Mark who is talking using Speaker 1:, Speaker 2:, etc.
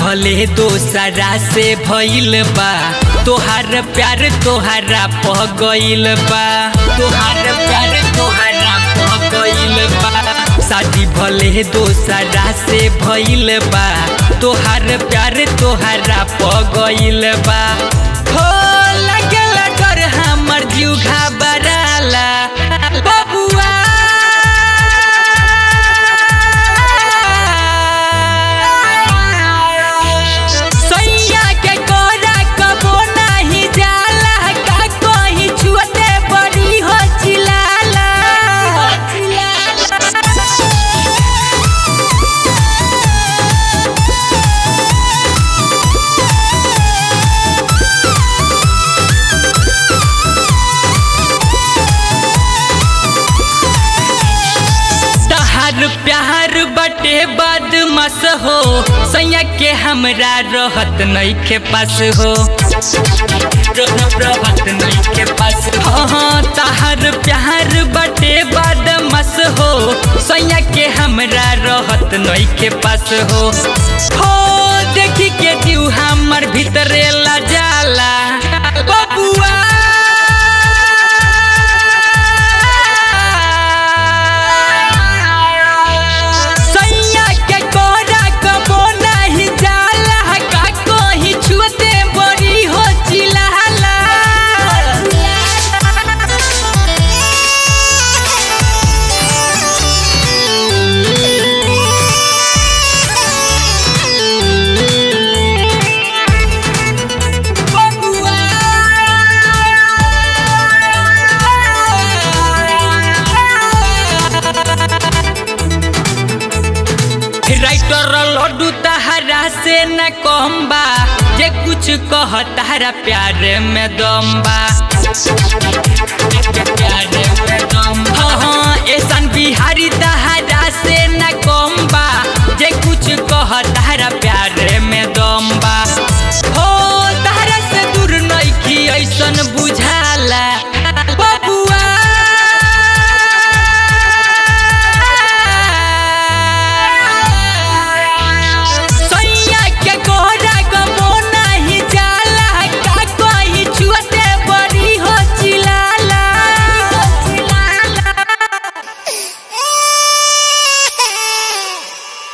Speaker 1: भले दोसरा से भइल बा तोहार प्यार तोहरा पह गइल बा तोहार प्यार तोहरा पह गइल बा शादी भले दोसरा से भइल बा तोहार प्यार तोहरा पह गइल बा हो लगेला डर हमर जीव घबराला बबुआ सैया के कोरा कबो नाही जाला का कहीं छुअते बड़ी हो चिलाला तहार प्यार बटे बदमस हो सैया के हमरा रहत नइखे पास हो रहत नइखे पास हाँ तहार प्यार बटे बदमस हो सैया के हमरा रहत नइखे पास हो हो देखी के जीव हमर भीतरे ला जाला बबुआ सैया के कोरा कबो नाही जाला का कोही छुअते बड़ी हो चिल्लाला राइटर लड्डू तहरा से न कम बा जे कुछ कह तारा प्यार में दम बा